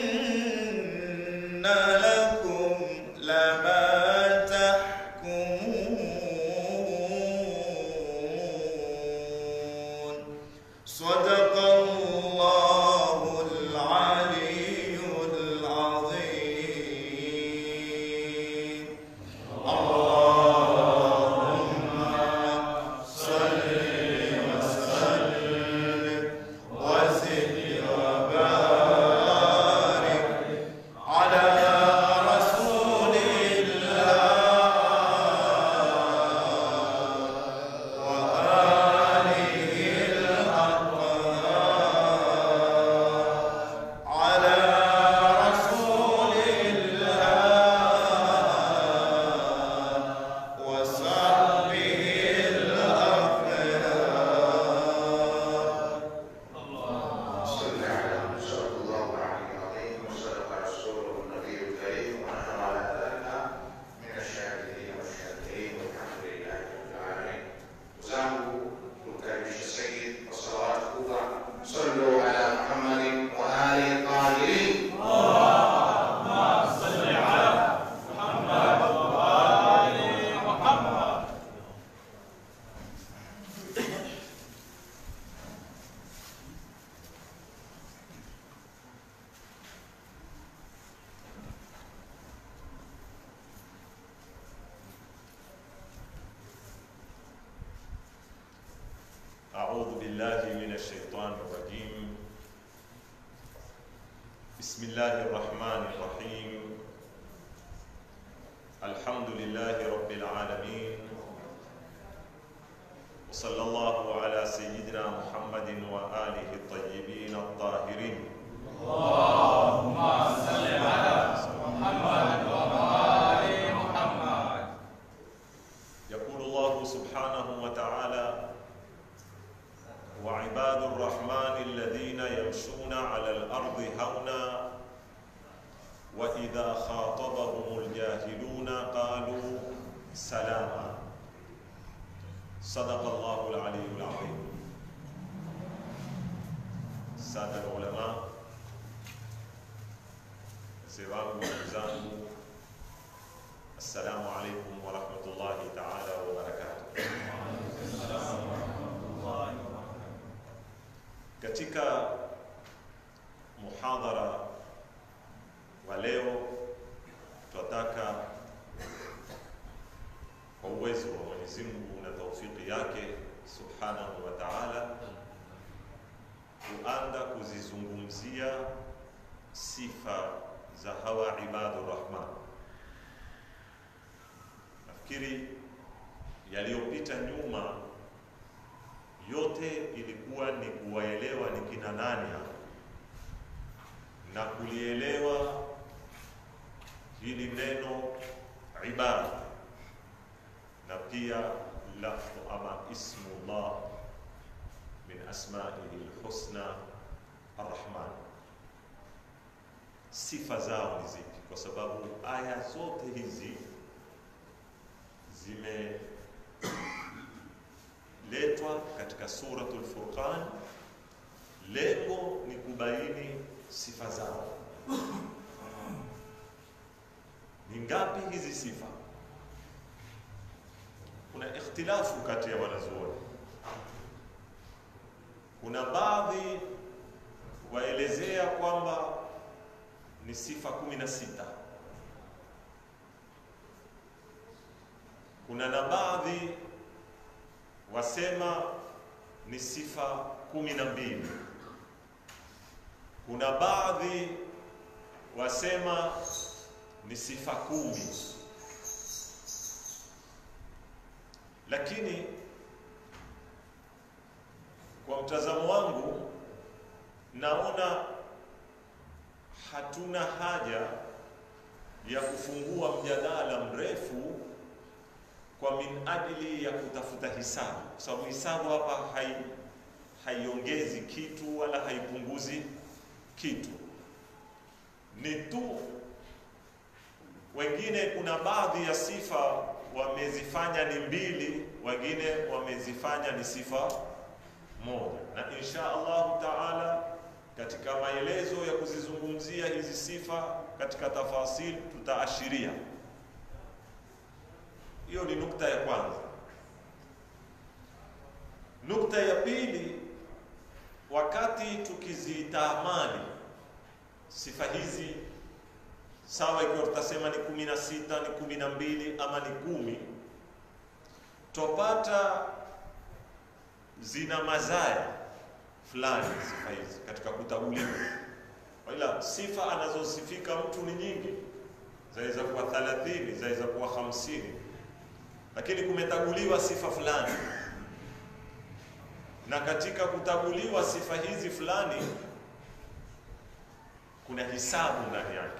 إن لكم لما تحكمون صدق الله العلي العظيم اللهم صل وسلم وزد وبارك على رسول الله وآله الأطهار على رسول الله وصحبه الأخيار صل على من صدق الله العلي العظيم وصدق رسوله النبي الكريم ونحن على ذلك من الشاهدين والشاكرين والحمد لله رب العالمين. وزعموا تكرمش السيد والصلوات الكبرى صلوا على محمد وآله الطاهرين. أعوذ بالله من الشيطان الرجيم بسم الله الرحمن الرحيم الحمد لله رب العالمين وصلى الله على سيدنا محمد وآله الطيبين الطاهرين يقول الله سبحانه وتعالى وعباد الرحمن الذين يمشون على الأرض هونا وإذا خاطبهم الجاهلون قالوا سلاما صدق الله العلي العظيم سادة العلماء سيران وزانه السلام عليكم ورحمة الله تعالى وبركاته Katika muhadhara wa leo tunataka kwa uwezo wa Mwenyezi Mungu na taufiki yake Subhanahu wa Ta'ala kuanza kuzizungumzia sifa za hawa ibadu rahman. Nafikiri yaliyopita nyuma yote ilikuwa ni kuwaelewa ni kina nani hapa na kulielewa hili neno ibada na pia lafdhu ama ismullah min asmaihi lhusna arrahman sifa zao ni zipi kwa sababu aya zote hizi zime letwa katika suratul Furqan. Lengo ni kubaini sifa zao. Ni ngapi hizi sifa? Kuna ikhtilafu kati ya wanazuoni. Kuna baadhi waelezea kwamba ni sifa kumi na sita. Kuna na baadhi wasema ni sifa kumi na mbili. Kuna baadhi wasema ni sifa kumi, lakini kwa mtazamo wangu naona hatuna haja ya kufungua mjadala mrefu kwa min ajili ya kutafuta hisabu, kwa sababu hisabu hapa hai haiongezi kitu wala haipunguzi kitu, ni tu wengine, kuna baadhi ya sifa wamezifanya ni mbili, wengine wamezifanya ni sifa moja, na insha Allahu taala katika maelezo ya kuzizungumzia hizi sifa katika tafasil tutaashiria. Hiyo ni nukta ya kwanza. Nukta ya pili, wakati tukizitamani sifa hizi, sawa, ikiwa tutasema ni kumi na sita ni kumi na mbili ama ni kumi, topata zina mazaya fulani sifa hizi katika kutaguliwa, ila sifa anazosifika mtu ni nyingi, zaweza kuwa 30 zaweza kuwa 50, lakini kumetaguliwa sifa fulani, na katika kutaguliwa sifa hizi fulani kuna hisabu ndani yake.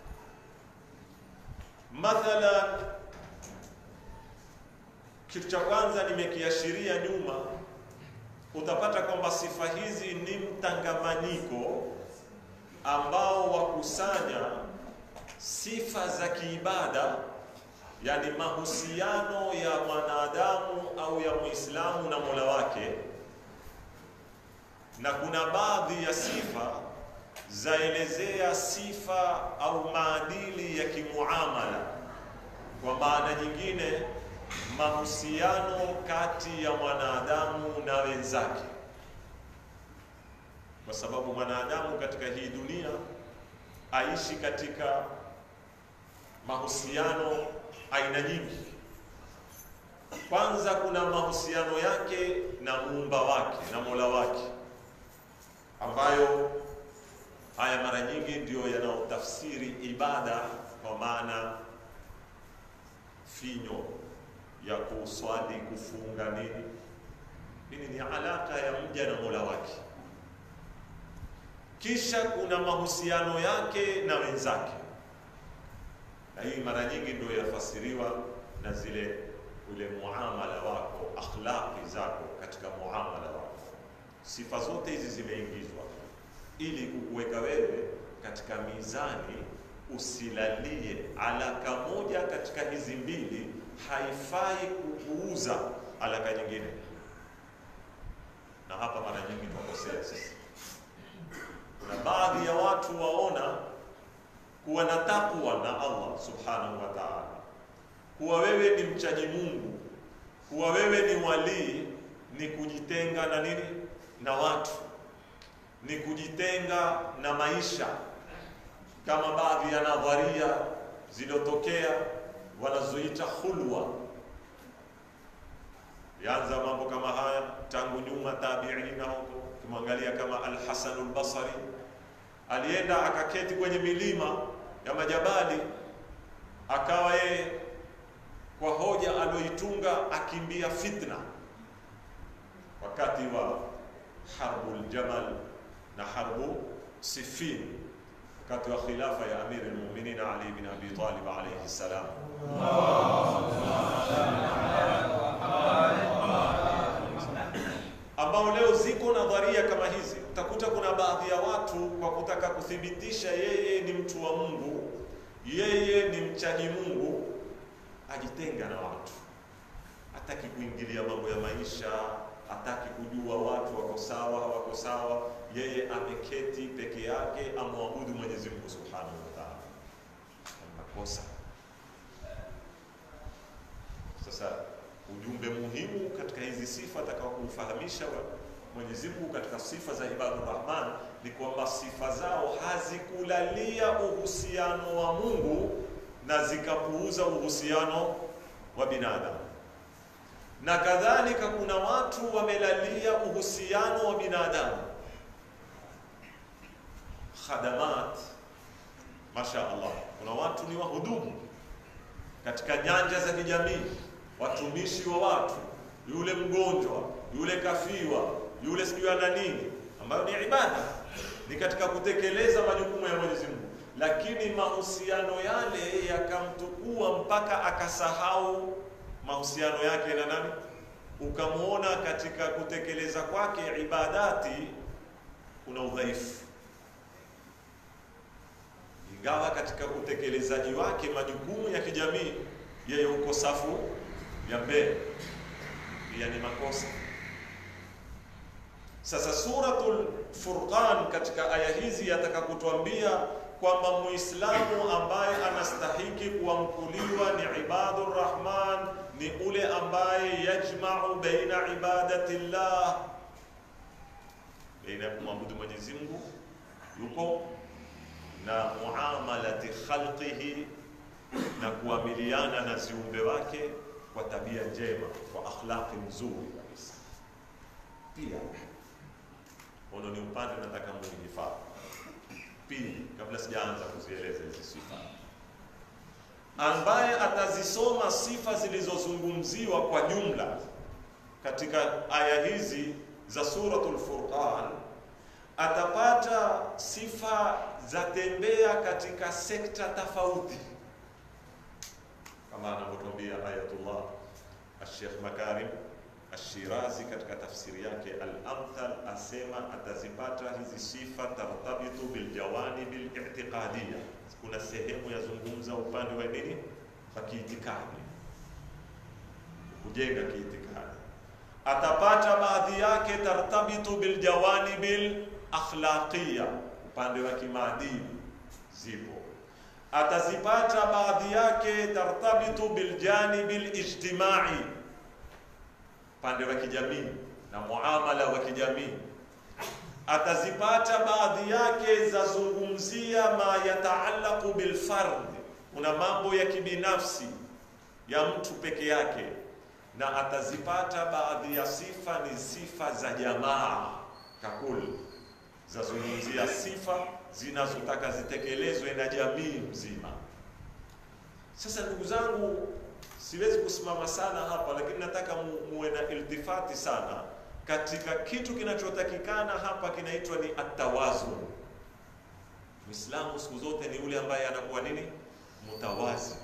Mathalan, kitu cha kwanza nimekiashiria nyuma utapata kwamba sifa hizi ni mtangamanyiko ambao wakusanya sifa za kiibada, yani mahusiano ya mwanadamu au ya Muislamu na Mola wake, na kuna baadhi ya sifa zaelezea sifa au maadili ya kimuamala, kwa maana nyingine mahusiano kati ya mwanadamu na wenzake, kwa sababu mwanadamu katika hii dunia aishi katika mahusiano aina nyingi. Kwanza kuna mahusiano yake na muumba wake na mola wake, ambayo haya mara nyingi ndiyo yanayotafsiri ibada kwa maana finyo ya kuswali, kufunga nini. Hili ni alaka ya mja na mola wake. Kisha kuna mahusiano yake na wenzake, na hii mara nyingi ndio yafasiriwa na zile ule muamala wako, akhlaqi zako katika muamala wako. Sifa zote hizi zimeingizwa ili kukuweka wewe katika mizani, usilalie alaka moja katika hizi mbili haifai kupuuza alaka nyingine, na hapa mara nyingi tunakosea sisi. Kuna baadhi ya watu waona kuwa na takwa na Allah subhanahu wa ta'ala, kuwa wewe ni mchaji Mungu, kuwa wewe ni walii, ni kujitenga na nini, na watu, ni kujitenga na maisha, kama baadhi ya nadharia zilizotokea wanazoita khulwa. Yaanza mambo kama haya tangu nyuma, tabiina huko. Ukimwangalia kama Al-Hasan al-Basri alienda akaketi kwenye milima ya majabali, akawa yeye kwa hoja aliyoitunga akimbia fitna wakati wa harbul jamal na harbu Siffin, wakati wa khilafa ya Amir al-Mu'minin Ali bin Abi Talib alayhi salam. ambao leo ziko nadharia kama hizi. Utakuta kuna baadhi ya watu kwa kutaka kuthibitisha yeye ni mtu wa Mungu, yeye ni mchaji Mungu, ajitenga na watu, hataki kuingilia mambo ya maisha, hataki kujua watu wako sawa hawako sawa. Yeye ameketi peke yake, amwabudu Mwenyezi Mungu Subhanahu wa Ta'ala. Makosa. Sasa ujumbe muhimu katika hizi sifa atakao kumfahamisha Mwenyezi Mungu katika sifa za Ibadur Rahman ni kwamba sifa zao hazikulalia uhusiano wa Mungu na zikapuuza uhusiano wa binadamu, na kadhalika kuna watu wamelalia uhusiano wa binadamu khadamat. Masha Allah, kuna watu ni wahudumu katika nyanja za kijamii watumishi wa watu, yule mgonjwa, yule kafiwa, yule sijui ana nini, ambayo ni ibada, ni katika kutekeleza majukumu ya Mwenyezi Mungu, lakini mahusiano yale yakamtukua mpaka akasahau mahusiano yake na nani, ukamwona katika kutekeleza kwake ibadati kuna udhaifu, ingawa katika utekelezaji wake majukumu ya kijamii yeye uko safu ya mbele, pia ni makosa. Sasa suratul Furqan katika aya hizi yataka kutuambia kwamba Muislamu ambaye anastahiki kuamkuliwa ni ibadur rahman ni ule ambaye yajma'u baina ibadati llah, baina ya kumwabudu Mwenyezi Mungu yuko na muamalati khalqihi na kuamiliana na ziumbe wake kwa tabia njema, kwa akhlaqi nzuri kabisa. Pia ono ni upande nataka muhifadhi. Pili, kabla sijaanza kuzieleza hizi sifa, ambaye atazisoma sifa zilizozungumziwa kwa jumla katika aya hizi za suratul Furqan atapata sifa za tembea katika sekta tofauti, kama anavyotuambia Ayatullah Sheikh Makarim Ashirazi katika tafsiri yake Al-Amthal asema atazipata hizi sifa tartabitu biljawanibi li'tiqadiyya. Kuna sehemu yazungumza upande wa nini wa kiitikadi, kujenga kiitikadi. Atapata baadhi yake tartabitu biljawanibi akhlaqiyya, upande wa kimaadili zipo. Atazipata baadhi yake tartabitu biljanibi lijtimai upande wa kijamii na muamala wa kijamii. Atazipata baadhi yake zazungumzia ma yataallaqu bilfard, kuna mambo ya kibinafsi ya mtu peke yake, na atazipata baadhi ya sifa ni sifa za jamaa kakuli, zazungumzia sifa zinazotaka zitekelezwe na jamii mzima. Sasa ndugu zangu, siwezi kusimama sana hapa, lakini nataka mu, muwe na iltifati sana katika kitu kinachotakikana hapa, kinaitwa ni atawazun. Muislamu siku zote ni yule ambaye anakuwa nini, mutawazi,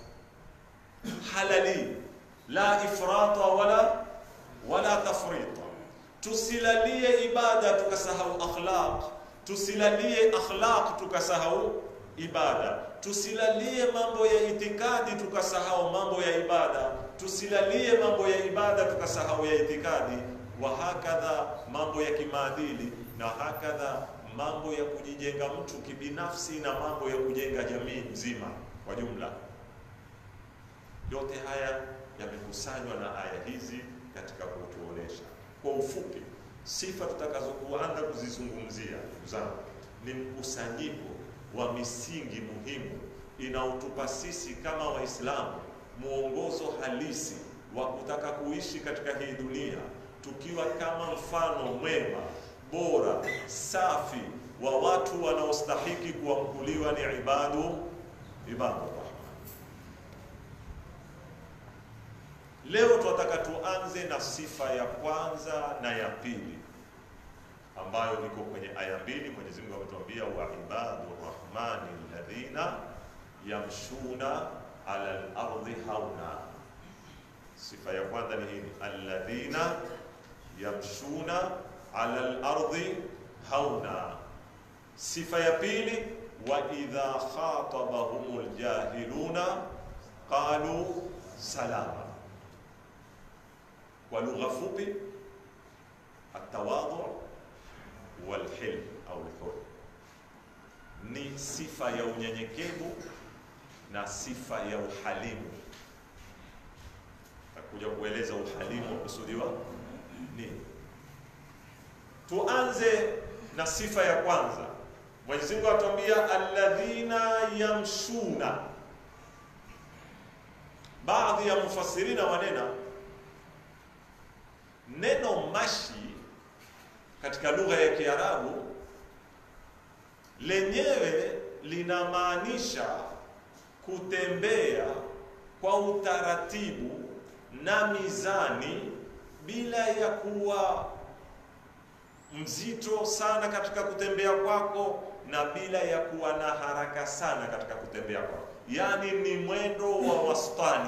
halali, la ifrata wala wala tafrita. Tusilalie ibada tukasahau akhlaq, tusilalie akhlaq tukasahau ibada tusilalie mambo ya itikadi tukasahau mambo ya ibada, tusilalie mambo ya ibada tukasahau ya itikadi, wa hakadha mambo ya kimaadili, na hakadha mambo ya kujijenga mtu kibinafsi na mambo ya kujenga jamii nzima kwa jumla. Yote haya yamekusanywa na aya hizi katika kutuonesha kwa ufupi sifa tutakazokuanza kuzizungumzia, ndugu zangu, ni mkusanyiko wa misingi muhimu inaotupa sisi kama Waislamu mwongozo halisi wa kutaka kuishi katika hii dunia tukiwa kama mfano mwema bora safi wa watu wanaostahiki kuamkuliwa ni ibadu ibadu rahman. Leo tunataka tuanze na sifa ya kwanza na ya pili ambayo iko kwenye aya mbili. Mwenyezi Mungu ametuambia wa ibadu rahmani alladhina yamshuna ala al-ardi hauna. Sifa ya kwanza ni hii, alladhina yamshuna ala al-ardi hauna. Sifa ya pili, wa idha khatabahumul jahiluna qalu salama. Kwa lugha fupi, atawadhu walhilm au lhulm ni sifa ya unyenyekevu na sifa ya uhalimu. Takuja kueleza uhalimu wakusudiwa nini. Tuanze na sifa ya kwanza. Mwenyezi Mungu atuambia alladhina yamshuna. Baadhi ya mufassirina wanena neno mashi katika lugha ya Kiarabu lenyewe linamaanisha kutembea kwa utaratibu na mizani bila ya kuwa mzito sana katika kutembea kwako na bila ya kuwa na haraka sana katika kutembea kwako, yaani ni mwendo wa wastani.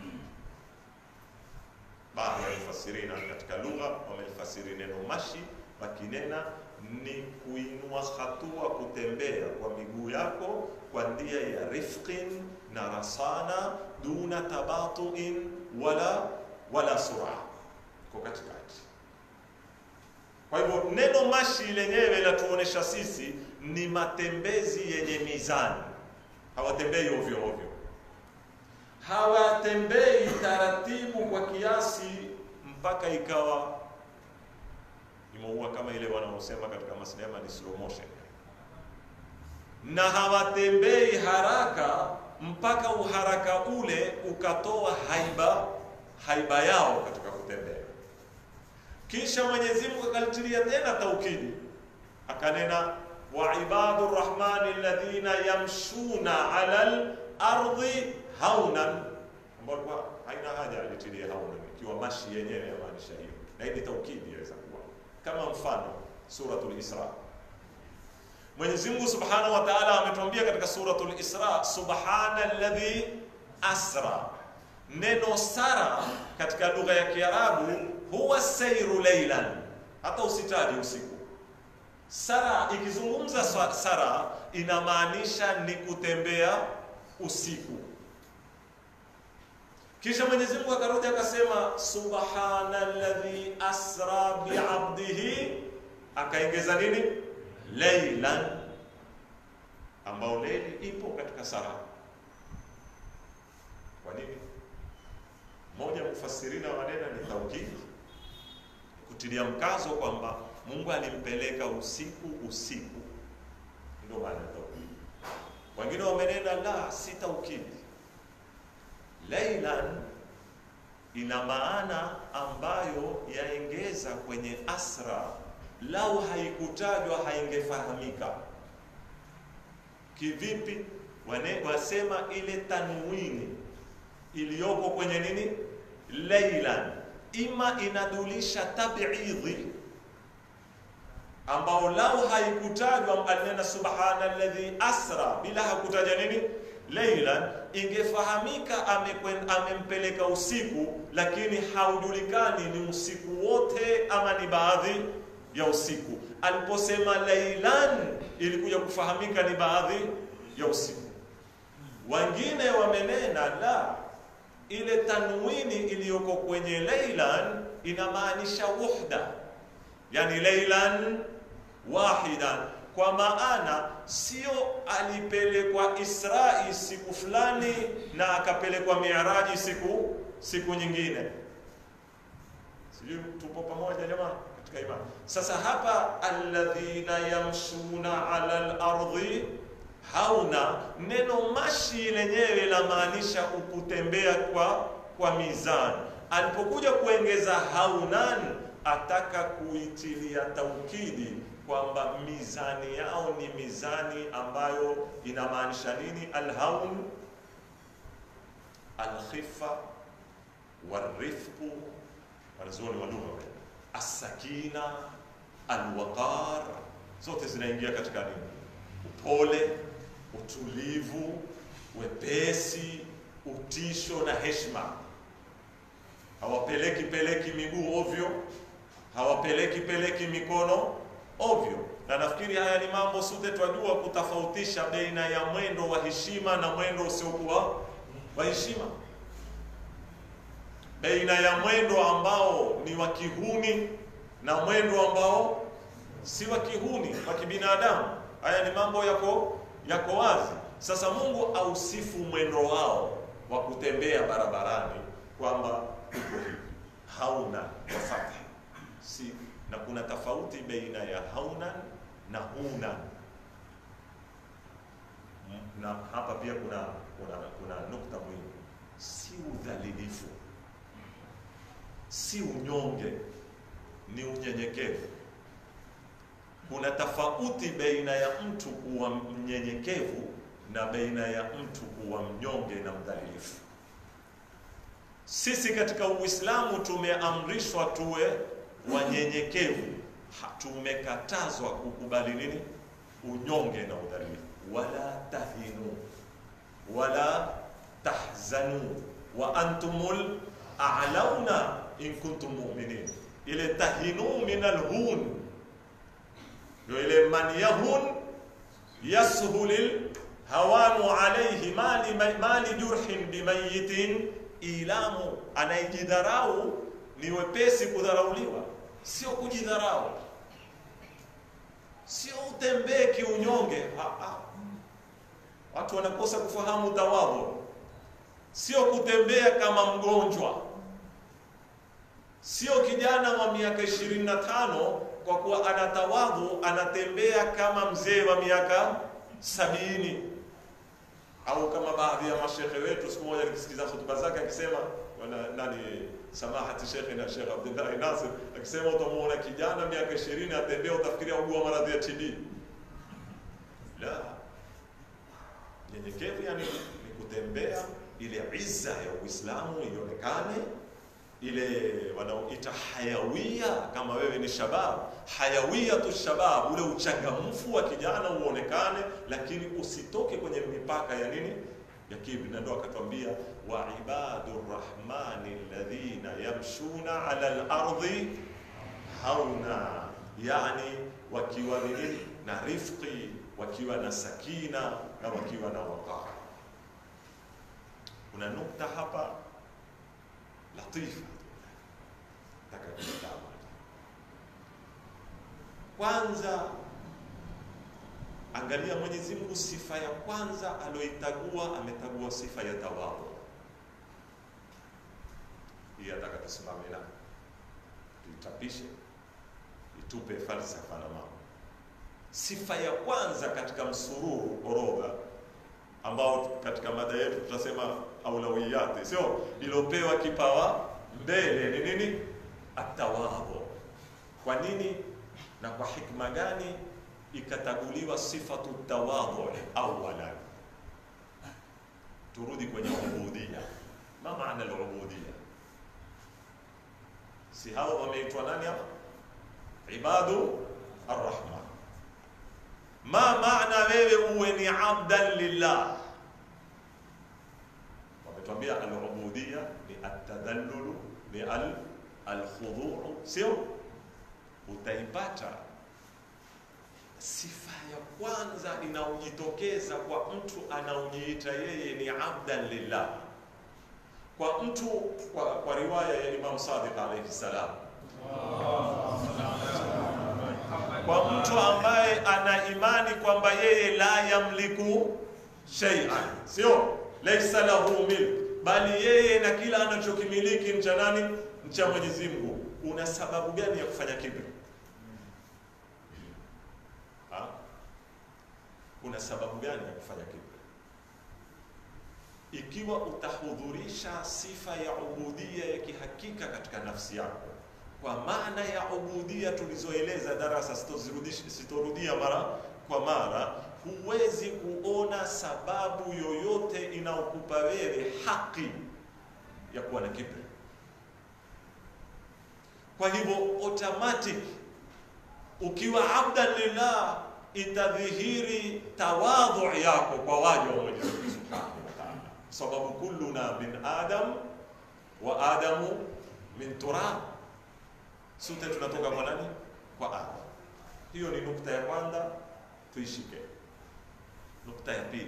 Baadhi ya mufasirina katika lugha wamelifasiri neno mashi wakinena ni kuinua hatua, kutembea kwa miguu yako kwa njia ya rifqin na rasana, duna tabatuin wala wala sura, kwa katikati. Kwa hivyo neno mashi lenyewe latuonesha sisi ni matembezi yenye mizani, hawatembei ovyo ovyo, hawatembei taratibu kwa kiasi mpaka ikawa imeua kama ile wanaosema katika masinema ni slow motion, na hawatembei haraka mpaka uharaka ule ukatoa haiba haiba yao katika kutembea. Kisha Mwenyezi Mungu akalitilia tena taukidi, akanena wa ibadu rrahmani alladhina yamshuna ala al-ardi haunan, ambayo kwa haina haja alitilia haunan, ikiwa mashi yenyewe yamaanisha hiyo, na hii ni taukidi yaweza kuwa kama mfano suratul Isra. Mwenyezi Mungu Subhanahu wa Ta'ala ametuambia katika suratul Isra, subhana alladhi asra. Neno sara katika lugha ya Kiarabu huwa sairu laylan, hata usitaji usiku. Sara ikizungumza sara inamaanisha ni kutembea usiku. Kisha Mwenyezi Mungu akarudi akasema subhana alladhi asra biabdihi, akaongeza nini? Laylan, ambao leili ipo katika sara. Kwa nini? Moja mufasirina wanena ni taukidi, kutilia mkazo kwamba Mungu alimpeleka usiku usiku, ndio maana taukidi. Wengine wamenena la, si taukidi. Laylan ina maana ambayo yaengeza kwenye asra, lau haikutajwa haingefahamika. Kivipi? Wane, wasema ile tanwini iliyoko kwenye nini laylan, ima inadulisha tabidhi ambao lau haikutajwa alinena subhana alladhi asra, bila hakutaja nini laylan, ingefahamika amempeleka usiku, lakini haujulikani ni usiku wote ama ni baadhi ya usiku. Aliposema laylan, ilikuja kufahamika ni baadhi ya usiku. Wengine wamenena la ile tanwini iliyoko kwenye laylan inamaanisha wuhda, yani laylan wahidan, kwa maana sio alipelekwa Israi siku fulani na akapelekwa Miaraji siku siku nyingine. Sijui tupo pamoja jamani katika imani. Sasa hapa alladhina yamshuna ala al-ardhi hauna neno mashi lenyewe lamaanisha kutembea kwa kwa mizani. Alipokuja kuongeza haunan, ataka kuitilia taukidi kwamba mizani yao ni mizani ambayo inamaanisha nini? Alhaun, alkhifa, warifqu, wanazuoni wa lugha, assakina, alwaqar, zote zinaingia katika nini? Upole, utulivu, wepesi, utisho na heshima. Hawapeleki peleki miguu ovyo, hawapeleki peleki mikono ovyo. Na nafikiri haya ni mambo sote twajua kutofautisha baina ya mwendo wa heshima na mwendo usiokuwa wa heshima, baina ya mwendo ambao ni wa kihuni na mwendo ambao si wa kihuni, wa kibinadamu. Haya ni mambo yako yako wazi. Sasa Mungu ausifu mwendo wao wa kutembea barabarani kwamba uko hivi, hauna wa fathi si na kuna tofauti baina ya haunan na hunan, na hapa pia kuna kuna, kuna nukta muhimu, si udhalilifu, si unyonge, ni unyenyekevu. Kuna tofauti baina ya mtu kuwa mnyenyekevu na baina ya mtu kuwa mnyonge na mdhalilifu. Sisi katika Uislamu tumeamrishwa tuwe wanyenyekevu, tumekatazwa kukubali nini? Unyonge na udhalilifu. Wala tahinu wala tahzanu wa antumul a'launa in kuntum mu'minin. Ile tahinu min alhun ndio ile man yahun yashulil hawanu alayhi mali mali jurhin bimayitin ilamu, anayejidharau ni wepesi kudharauliwa, sio kujidharau. sio utembee kiunyonge. Ah, ah. Watu wanakosa kufahamu tawadhu, sio kutembea kama mgonjwa, sio kijana wa miaka ishirini na tano kwa kuwa ana tawadhu anatembea kama mzee wa miaka sabini au kama baadhi ya mashekhe wetu. Siku moja nikisikiza hotuba zake akisema wana- nani samahati shekhe na Shekh Abdullahi Nasir akisema, utamuona kijana miaka ishirini atembea, utafikiria ugua maradhi ya TB. La, nyenyekevu yani ni kutembea ile izza ya Uislamu ionekane, ile wanaoita hayawia. Kama wewe ni shabab, hayawia tu shabab, ule uchangamfu wa kijana uonekane, lakini usitoke kwenye mipaka ya nini ya kibri. Na ndo akatwambia wa ibadu rrahmani alladhina yamshuna ala al-ardi hauna, yani wakiwa ni nini na rifqi, wakiwa na sakina na wakiwa na waqar. Kuna nukta hapa latifa nataka kutazama. Kwanza angalia Mwenyezi Mungu, sifa ya kwanza aliyoitagua, ametagua sifa ya tawadhu. Hii ataka tusimame na tuitapishe, itupe falsafa na mambo. Sifa ya kwanza katika msururu orodha ambao katika mada yetu tutasema aulawiyati, sio iliyopewa kipawa mbele ni nini? Atawadhu. Kwa nini na kwa hikma gani ikataguliwa sifatu tawadhu awalan? Turudi kwenye ubudia. Ma maana al-ubudia? Si hawa wameitwa nani hapa? Ibadu arrahman. Ma maana wewe uwe ni abdan lillah? Wametuambia al-ubudia ni at-tadallulu ni al alkhudhuu, sio? Utaipata sifa ya kwanza inaojitokeza kwa mtu anaojiita yeye ni abdan lillah, kwa mtu kwa, kwa riwaya ya Imam Sadiq alayhi salam, kwa mtu ambaye ana imani kwamba yeye la yamliku shay'an, sio laisa lahu milk, bali yeye na kila anachokimiliki ni cha nani? Cha Mwenyezi Mungu. Una sababu gani ya kufanya kibri? Ha? Una sababu gani ya kufanya kibri? Ikiwa utahudhurisha sifa ya ubudia ya kihakika katika nafsi yako, kwa maana ya ubudia tulizoeleza darasa, sitozirudishi- sitorudia mara kwa mara, huwezi kuona sababu yoyote inayokupa wewe haki ya kuwa na kibri. Kwa hivyo automatic ukiwa abdan lillah itadhihiri tawadhu yako kwa waja wa Mwenyezi Mungu Subhanahu wa Ta'ala, sababu kulluna min adam wa adamu min turab, sote tunatoka kwa nani? Kwa Adam. Hiyo ni nukta ya kwanza, tuishike. Nukta ya pili,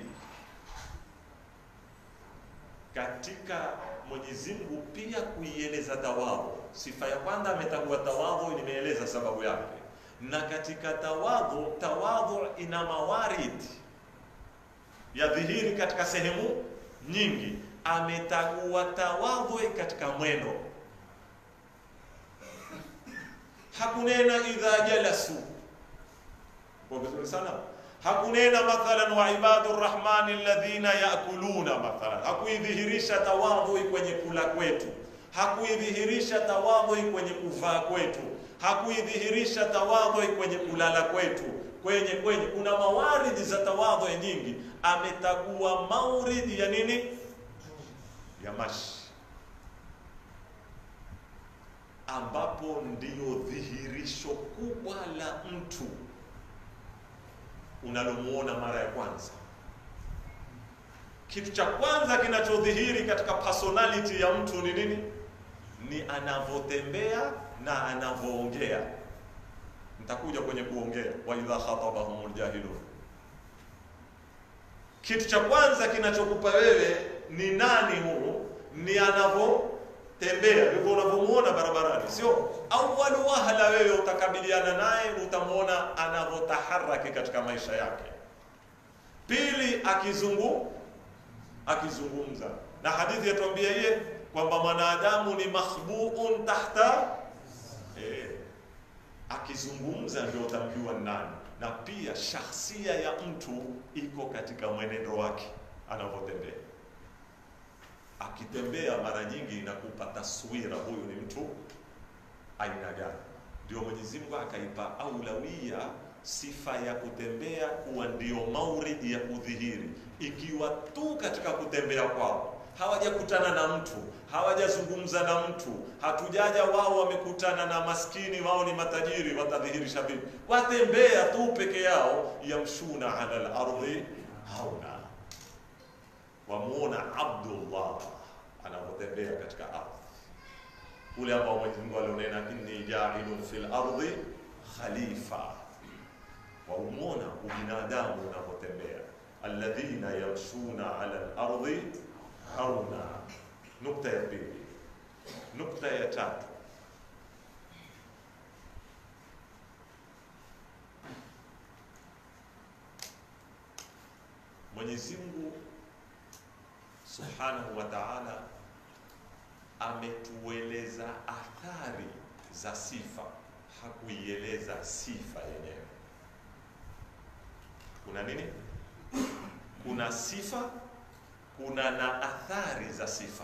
katika Mwenyezi Mungu pia kuieleza tawadhu. Sifa ya kwanza ametagua tawadhu, nimeeleza sababu yake, na katika tawadhu, tawadhu ina mawarid ya dhihiri katika sehemu nyingi. Ametagua tawadhu katika mwendo, hakunena idha jalasu kwa vizuri sana hakunena mathalan wa ibadu rrahmani alladhina yakuluna mathalan, hakuidhihirisha tawadhui kwenye kula kwetu, hakuidhihirisha tawadhui kwenye kuvaa kwetu, hakuidhihirisha tawadhui kwenye kulala kwetu, kwenye kwenye kuna mawaridi za tawadhui nyingi. Ametagua mauridi ya nini? Ya mashi, ambapo ndiyo dhihirisho kubwa la mtu unalomuona mara ya kwanza. Kitu cha kwanza kinachodhihiri katika personality ya mtu ni nini? Ni anavyotembea na anavyoongea. Nitakuja kwenye kuongea, wa idha khatabahumul jahilun. Kitu cha kwanza kinachokupa wewe ni nani huyu, ni anavyo tembea, ndivyo unavyomuona barabarani, sio awwalu wahala. Wewe utakabiliana naye, utamwona anavyotaharaki katika maisha yake. Pili, akizungu akizungumza, na hadithi yatuambia yeye kwamba mwanadamu ni makhbuun tahta eh, akizungumza ndio utamjua nani, na pia shakhsia ya mtu iko katika mwenendo wake anavyotembea. Akitembea mara nyingi inakupa taswira, huyu ni mtu aina gani. Ndio Mwenyezi Mungu akaipa aulawia sifa ya kutembea kuwa ndio mauridi ya kudhihiri, ikiwa tu katika kutembea kwao hawajakutana na mtu, hawajazungumza na mtu, hatujaja wao wamekutana na maskini, wao ni matajiri, watadhihirisha vipi? Watembea tu peke yao, yamshuna ala lardhi hauna, wamuona Abdullah anavyotembea katika ardhi ule ambao Mwenyezi Mungu alionena, inni jailun fil ardhi khalifa, waumona ubinadamu unavyotembea, alladhina yamshuna ala lardhi hauna. Nukta ya pili. Nukta ya tatu, Mwenyezi Mungu Subhanahu wa Ta'ala ametueleza athari za sifa, hakuieleza sifa yenyewe. Kuna nini? Kuna sifa kuna na athari za sifa.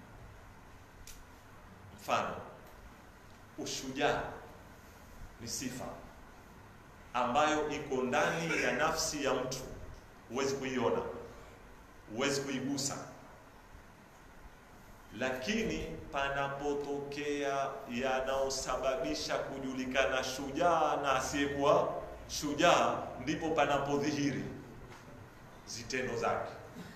Mfano, ushujaa ni sifa ambayo iko ndani ya nafsi ya mtu, huwezi kuiona, huwezi kuigusa, lakini panapotokea yanayosababisha kujulikana shujaa na asiyekuwa shujaa, ndipo panapodhihiri zitendo zake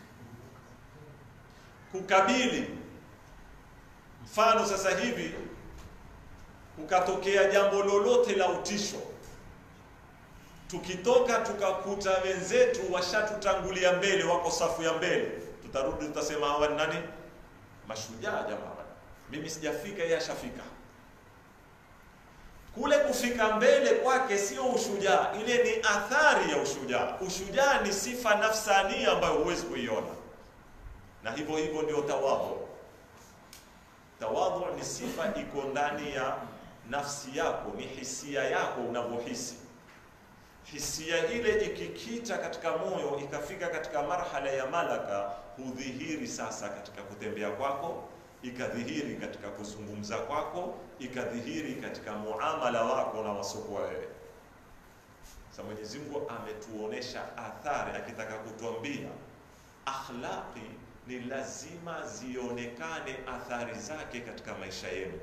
kukabili. Mfano, sasa hivi kukatokea jambo lolote la utisho, tukitoka tukakuta wenzetu washatutangulia mbele, wako safu ya mbele, tutarudi tutasema hawa ni nani? Mashujaa jamaa. Mimi sijafika, yeye ashafika. Kule kufika mbele kwake sio ushujaa, ile ni athari ya ushujaa. Ushujaa ni sifa nafsania ambayo huwezi kuiona na hivyo hivyo ndio tawadhu. Tawadhu ni sifa iko ndani ya nafsi yako, ni hisia yako unavyohisi. Hisia ile ikikita katika moyo ikafika katika marhala ya malaka, hudhihiri sasa katika kutembea kwako, ikadhihiri katika kuzungumza kwako, ikadhihiri katika muamala wako na wasokuwa wewe. Sasa Mwenyezi Mungu ametuonesha athari, akitaka kutuambia akhlaqi ni lazima zionekane athari zake katika maisha yenu.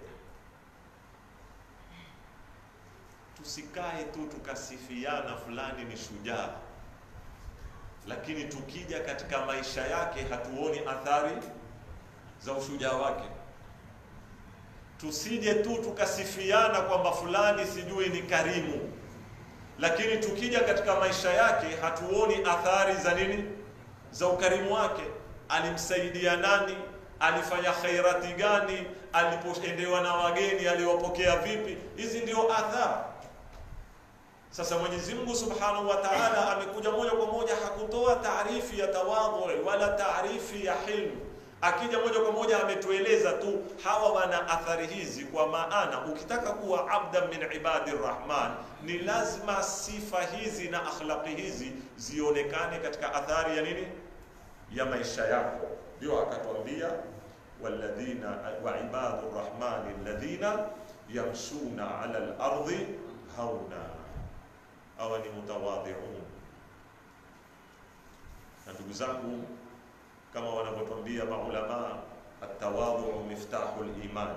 Tusikae tu tukasifiana fulani ni shujaa, lakini tukija katika maisha yake hatuoni athari za ushujaa wake. Tusije tu tukasifiana kwamba fulani sijui ni karimu, lakini tukija katika maisha yake hatuoni athari za nini, za ukarimu wake alimsaidia nani? Alifanya khairati gani? Alipoendewa na wageni aliwapokea vipi? Hizi ndio athari. Sasa Mwenyezi Mungu Subhanahu wa Ta'ala amekuja moja kwa moja, hakutoa taarifi ya tawadhu wala taarifi ya hilmu. Akija moja kwa moja ametueleza tu hawa wana athari hizi, kwa maana ukitaka kuwa abdan min ibadi rrahman ni lazima sifa hizi na akhlaqi hizi zionekane katika athari ya nini ya maisha yako. Ndio akatwambia walladhina wa ibadu rrahmani alladhina yamshuna ala al-ardi hauna, hawa ni mutawadhiun. Na ndugu zangu, kama wanavyotwambia maulama, atawadhu miftahu liman,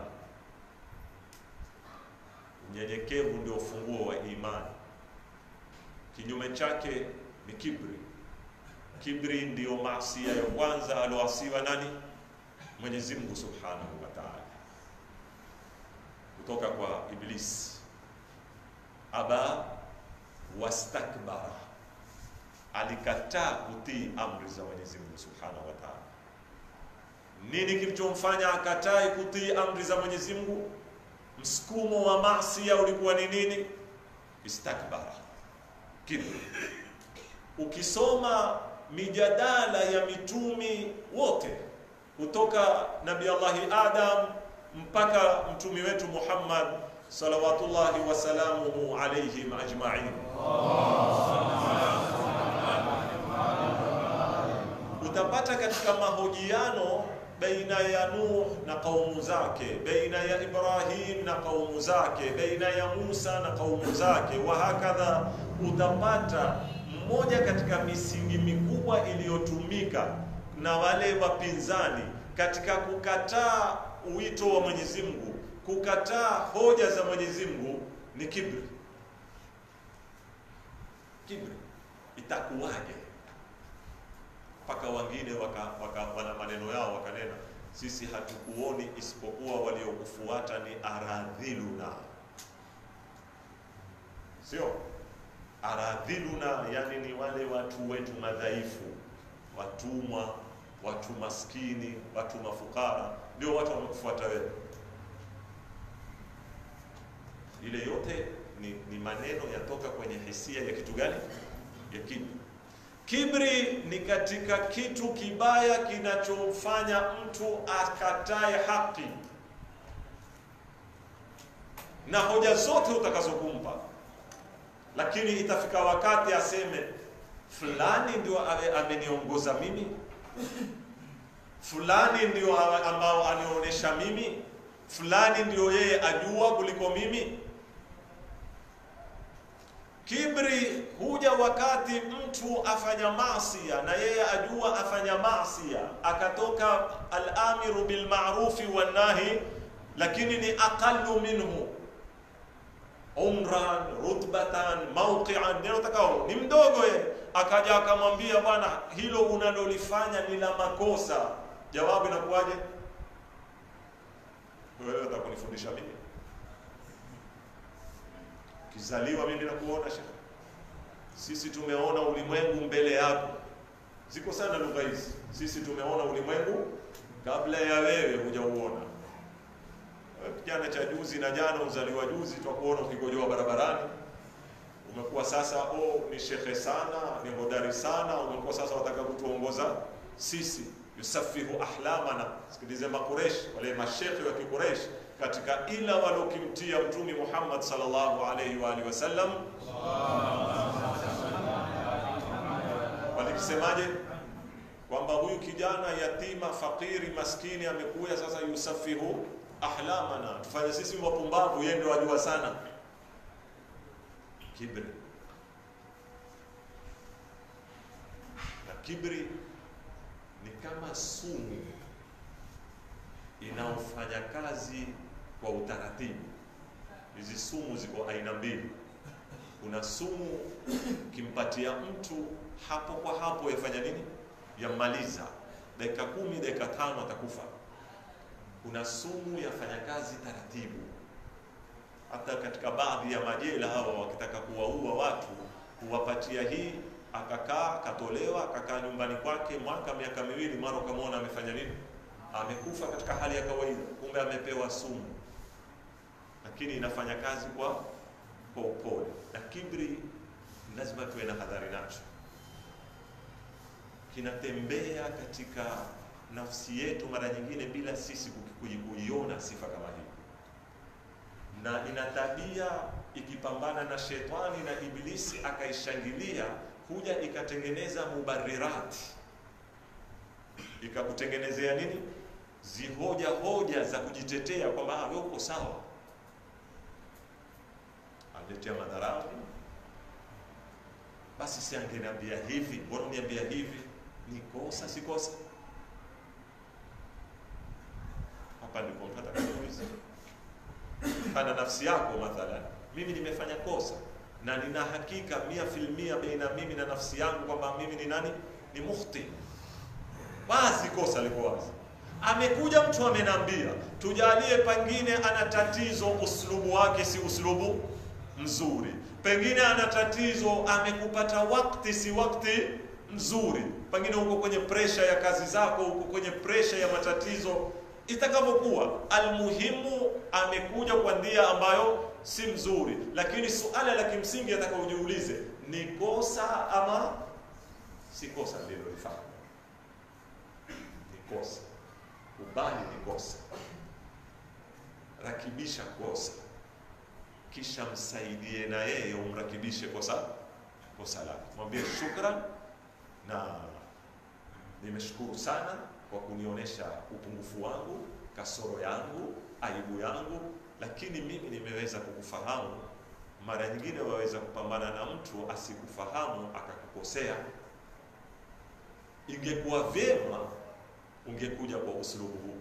unyenyekevu ndio ufunguo wa imani. Kinyume chake ni kibri. Kibri ndiyo maasia ya kwanza aloasiwa nani? Mwenyezi Mungu Subhanahu wa Ta'ala, kutoka kwa Iblis. Aba wastakbara, alikataa kutii amri za Mwenyezi Mungu Subhanahu wa Ta'ala, Nini kilichomfanya akatai kutii amri za Mwenyezi Mungu? Msukumo wa maasi ulikuwa ni nini? Istakbara, kibri. Ukisoma mijadala ya mitumi wote kutoka Nabii Allahi Adam mpaka mtumi wetu Muhammad salawatullahi wasalamuhu alaihim ajmain, utapata katika mahojiano baina ya Nuh na kaumu zake, baina ya Ibrahim na kaumu zake, baina ya Musa na kaumu zake, wa hakadha, utapata mmoja katika misingi mikubwa iliyotumika na wale wapinzani katika kukataa wito wa Mwenyezi Mungu, kukataa hoja za Mwenyezi Mungu ni kibri. Kibri itakuwaje? Mpaka wengine waka, waka, wana maneno yao wakanena, sisi hatukuoni isipokuwa waliokufuata ni aradhiluna, sio aradhiluna, yani ni wale watu wetu madhaifu, watumwa, watu maskini, watu mafukara, ndio watu wamekufuata wewe. Ile yote ni, ni maneno yatoka kwenye hisia ya kitu gani? Ya kibri. Kibri ni katika kitu kibaya kinachomfanya mtu akatae haki na hoja zote utakazokumpa, lakini itafika wakati aseme fulani ndio ameniongoza mimi, fulani ndio ambao anionyesha mimi, fulani ndio yeye ajua kuliko mimi. Kibri huja wakati mtu afanya maasia na yeye ajua afanya maasia, akatoka al-amiru bil ma'rufi wan nahi, lakini ni aqallu minhu umran rutbatan mawqi'an, ndio takao ni mdogo yeye, akaja akamwambia bwana, hilo unalolifanya ni la makosa. Jawabu inakuwaje? Wewe utakunifundisha mimi Kizaliwa mimi nakuona shekhe, sisi tumeona ulimwengu mbele yako. Ziko sana lugha hizi, sisi tumeona ulimwengu kabla ya wewe hujauona. Kijana cha juzi na jana uzaliwa juzi, twakuona ukikojoa barabarani, umekuwa sasa oh, ni shekhe sana, ni hodari sana, umekuwa sasa wataka kutuongoza sisi. Yusafihu ahlamana. Sikilize Makuresh, wale mashekhe wa Kikuresh katika ila walokimtia Mtume Muhammad sallallahu alayhi wa alihi wasallam walikisemaje? Kwamba huyu kijana yatima, fakiri, maskini amekuja sasa, yusafihu ahlamana, tufanye sisi wapumbavu, yeye ndio ajua sana. Kibri na kibri ni kama sumu inaofanya kazi kwa utaratibu. Hizi sumu ziko aina mbili. Kuna sumu kimpatia mtu hapo kwa hapo, yafanya nini? Yammaliza dakika kumi, dakika tano atakufa. Kuna sumu yafanya kazi taratibu. Hata katika baadhi ya majela hawa wakitaka kuwaua watu huwapatia hii, akakaa akatolewa, akakaa nyumbani kwake mwaka miaka miwili, mara ukamwona amefanya nini amekufa katika hali ya kawaida, kumbe amepewa sumu, lakini inafanya kazi kwa kwa upole. Na kibri lazima tuwe na hadhari nacho, kinatembea katika nafsi yetu mara nyingine bila sisi kuiona sifa kama hii, na ina tabia ikipambana na shetani na ibilisi akaishangilia, huja ikatengeneza mubarirati, ikakutengenezea nini zihoja hoja za kujitetea kwamba wewe uko sawa, aletea madharau. Basi si angeniambia hivi, mbona uniambia hivi? Ni kosa, si kosa? Hapa ndipo mtu atakapouliza kana nafsi yako, mathalan, mimi nimefanya kosa na nina hakika mia filmia baina mimi na nafsi yangu kwamba mimi ni nani, ni mukhti, wazi kosa liko wazi amekuja mtu amenambia, tujalie pengine ana tatizo, uslubu wake si uslubu mzuri, pengine ana tatizo, amekupata wakati si wakati mzuri, pengine uko kwenye presha ya kazi zako, uko kwenye presha ya matatizo, itakavyokuwa, almuhimu amekuja kwa ndia ambayo si mzuri, lakini suala la kimsingi ataka ujiulize, ni kosa ama si kosa lililolifanya? Ni kosa, kubali ni kosa, rakibisha kosa, kisha msaidie na yeye umrakibishe kosa kosa lake, mwambie shukran na nimeshukuru sana kwa kunionyesha upungufu wangu, kasoro yangu, aibu yangu, lakini mimi nimeweza kukufahamu. Mara nyingine waweza kupambana na mtu asikufahamu akakukosea. Ingekuwa vyema ungekuja kwa uslubu huu.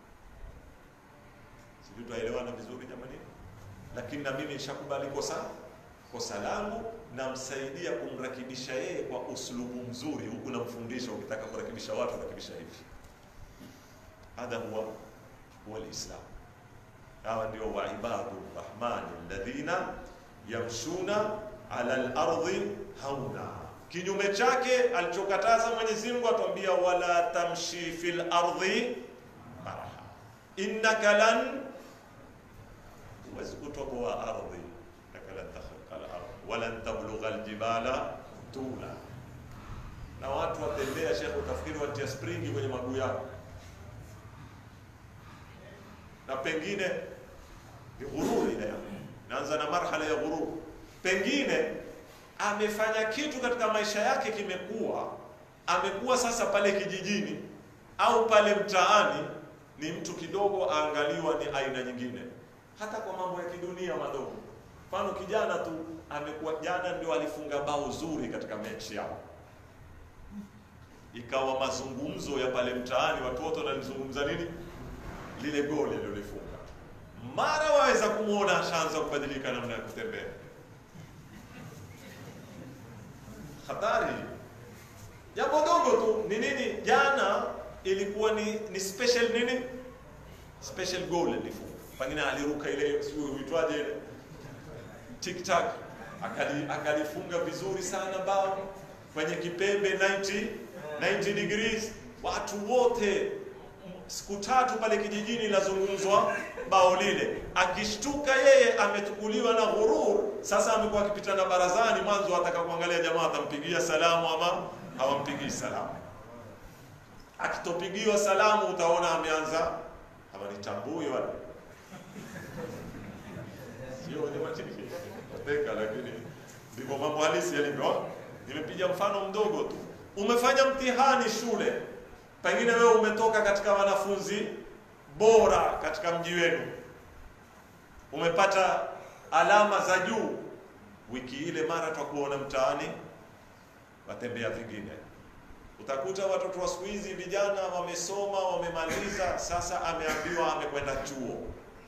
Sijui tunaelewana vizuri jamani? Lakini na mimi nishakubali kosa kosa langu, namsaidia kumrakibisha yeye kwa uslubu mzuri, huku namfundisha, ukitaka kurakibisha watu rakibisha hivi. Hadha huwa huwa lislam. Hawa ndio waibadu rahmani alladhina yamshuna ala lardhi hauna. Kinyume chake alichokataza Mwenyezi Mungu atuambia, wala tamshi fil ardhi maraha innaka lan, huwezi kutoboa ardhi, innaka lan takhriqa al-ardh walan tablugha aljibala tula. Na watu watembea, Sheikh, utafikiri watia springi kwenye maguu yao, na pengine ni ghururi ile naanza na marhala ya ghurur. Pengine amefanya kitu katika maisha yake kimekuwa, amekuwa sasa pale kijijini au pale mtaani ni mtu kidogo, aangaliwa ni aina nyingine, hata kwa mambo ya kidunia madogo. Mfano, kijana tu amekuwa, jana ndio alifunga bao zuri katika mechi yao, ikawa mazungumzo ya pale mtaani, watu wote wanalizungumza nini, lile goli alilolifunga mara waweza kumwona ashaanza kubadilika namna ya kutembea. Hatari. Jambo dogo tu ni nini? Jana ilikuwa ni, ni special nini, special goal alifunga, pengine aliruka ile sijui huitwaje ile tiktak, akali akalifunga vizuri sana bao kwenye kipembe 90 90 degrees, watu wote siku tatu pale kijijini lazungumzwa bao lile. Akishtuka yeye ametukuliwa na ghurur, sasa amekuwa akipitana barazani, mwanzo ataka kuangalia jamaa atampigia salamu ama hawampigii salamu. Akitopigiwa salamu utaona ameanza ama nitambui wale sio wateka, lakini ndivyo mambo halisi yalivyo. Nimepiga mfano mdogo tu. Umefanya mtihani shule pengine wewe umetoka katika wanafunzi bora katika mji wenu, umepata alama za juu. Wiki ile mara twakuona mtaani watembea vingine, utakuta watoto wa siku hizi vijana wamesoma, wamemaliza, sasa ameambiwa amekwenda chuo.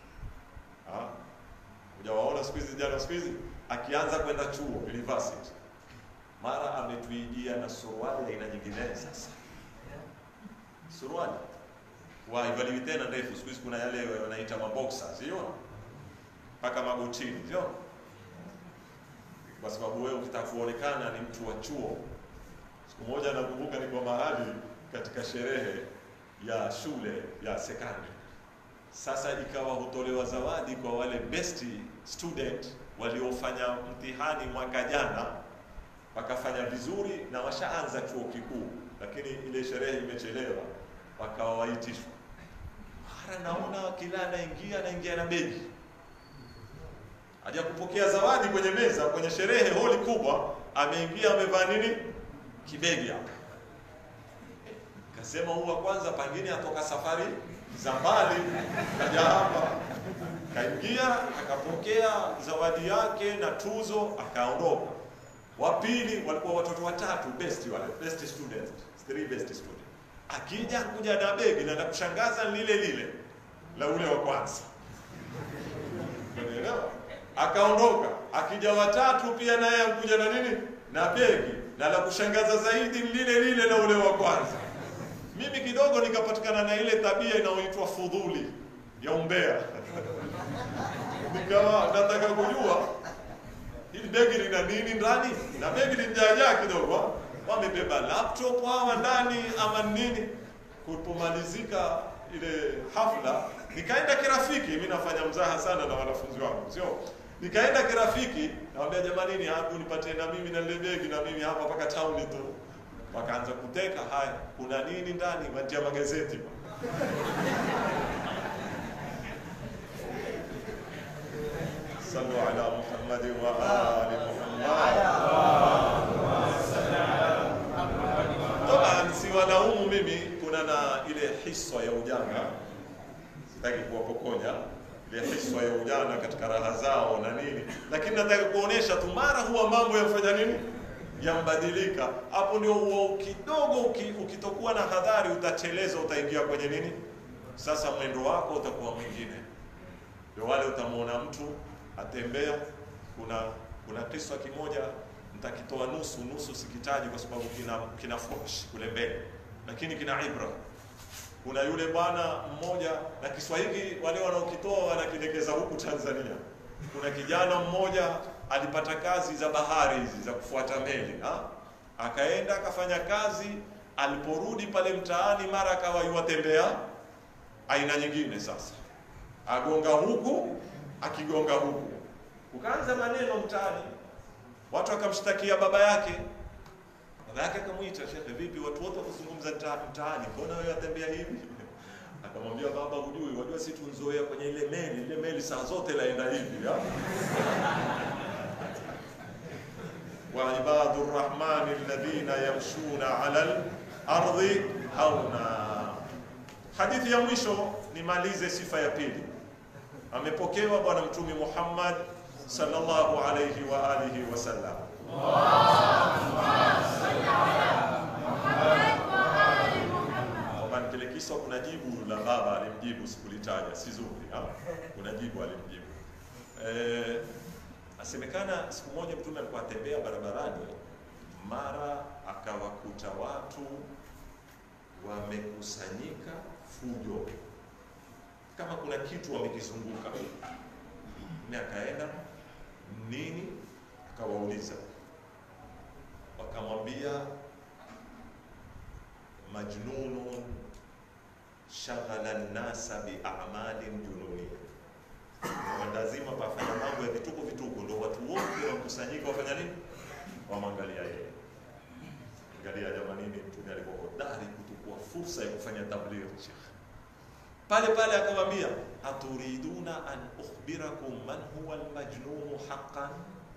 Hujawaona siku hizi vijana siku hizi akianza kwenda chuo university, mara ametuijia na suruali aina nyingine sasa suruali waivaliwi tena ndefu. Siku hizi kuna yale wanaita maboksa, sio mpaka magotini, sio kwa sababu wewe ukitaka kuonekana ni mtu wa chuo. Siku moja nakumbuka niko mahali katika sherehe ya shule ya sekondari, sasa ikawa hutolewa zawadi kwa wale best student waliofanya mtihani mwaka jana wakafanya vizuri na washaanza chuo kikuu lakini ile sherehe imechelewa, wakawa waitishwa. Mara naona kila anaingia anaingia na begi, haja kupokea zawadi kwenye meza, kwenye sherehe holi kubwa, ameingia amevaa nini, kibegi hapa. Kasema huwa kwanza, pengine atoka safari za mbali, kaja hapa, kaingia akapokea zawadi yake na tuzo, akaondoka wa pili walikuwa watoto watatu best wale best students three best students. Akija kuja na begi na kushangaza lile lile la ule wa kwanza, unaelewa? Akaondoka, akija watatu pia naye akuja na nini na begi na la kushangaza zaidi lile lile la ule wa kwanza. Mimi kidogo nikapatikana na ile tabia inayoitwa fudhuli ya umbea nikawa nataka kujua hili begi lina nini ndani, na begi limjaajaa kidogo. wamebeba laptop hawa ndani ama nini. Kulipomalizika ile hafla, nikaenda kirafiki. Mimi nafanya mzaha sana na wanafunzi wangu, sio nikaenda kirafiki, nawambia jamanini, hapo nipatie na mimi na lile begi na mimi hapa mpaka town tu. Wakaanza kuteka, haya, kuna nini ndani? Watia magazeti Sallu ala Muhammadin wa ali Muhammad. Toba, siwalaumu mimi, kuna na ile hiswa ya ujana, sitaki kuwapokonya ile hiswa ya ujana katika raha zao na nini, lakini nataka kuonesha tu mara huwa mambo yafanya nini, yambadilika. Hapo ndio huo kidogo, uki- ukitokuwa na hadhari utacheleza, utaingia kwenye nini, sasa mwendo wako utakuwa mwingine. Ndio wale utamwona mtu atembea. Kuna kuna kisa kimoja nitakitoa nusu nusu, sikitaji kwa sababu kina kina fuhsh kule mbele, lakini kina ibra. Kuna yule bwana mmoja, na Kiswahili wale wanaokitoa wanakilekeza huku Tanzania. Kuna kijana mmoja alipata kazi za bahari hizi za kufuata meli ha? Akaenda akafanya kazi, aliporudi pale mtaani, mara akawa yuwatembea aina nyingine sasa agonga huku akigonga huku, ukaanza maneno mtaani, watu wakamshtakia baba yake. Baba yake akamwita, shekhe, vipi, watu wote wakuzungumza mta- mtaani, mbona wewe watembea hivi? Akamwambia, baba, hujui, wajua si tunzoea kwenye ile meli, ile meli saa zote laenda hivi ya? wa ibadu rrahmani alladhina yamshuna ala al-ardi hauna. Hadithi ya mwisho nimalize sifa ya pili. Amepokewa Bwana Mtume Muhammad sallallahu alayhi wa alihi wasallam. Kwamba kile kisa kuna jibu la baba alimjibu, sikulitaja, si zuri. ha? Kuna jibu alimjibu. Eh, asemekana siku moja Mtume alikuwa atembea barabarani, mara akawakuta watu wamekusanyika fujo, kama kuna kitu wamekizunguka. Mimi akaenda nini, akawauliza, wakamwambia majnunun shaghala nnasa biamalin jununia, lazima pafanya mambo ya vituko vituko, ndo watu wote wakusanyika wafanya nini, wamwangalia yeye. Angalia jamanini, mtume alikuwa hodari kutukua fursa ya kufanya tabligh. Sheikh pale pale akamwambia, aturiduna an ukhbirakum man huwa almajnunu haqqan,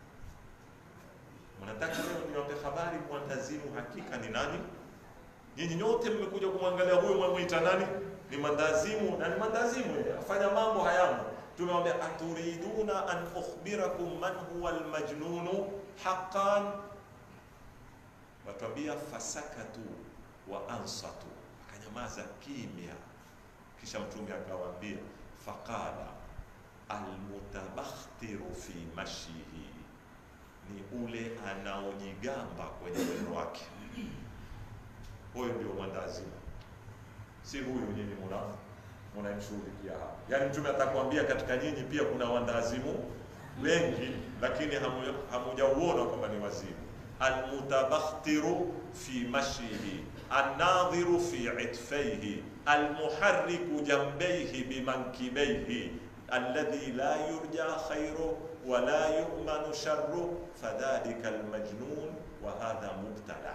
mnataka leo niwape habari mwandazimu hakika ni nani? Nyinyi nyote mmekuja kumwangalia huyo mwamwita nani? Ni mandazimu, na ni mandazimu yeye, afanya mambo hayamo. Tumemwambia aturiduna an ukhbirakum man huwa almajnunu haqqan Watuambia fasakatu wa ansatu, akanyamaza kimya. Kisha mtume akawaambia, faqala almutabakhtiru fi mashihi, ni ule anaojigamba kwenye mwendo wake. Huyo ndio mwandazimu, si huyu nyinyi muna munamshughulikia hapa. Yaani mtume atakwambia katika nyinyi pia kuna wandazimu wengi, lakini hamu- hamujauona kwamba ni wazimu almutabakhtiru fi mashihi annadhiru fi itfaihi almuharriku jambayhi bimankibaihi alladhi la yurja khairu wa la yu'manu sharru fadhalika almajnun wa hadha mubtala.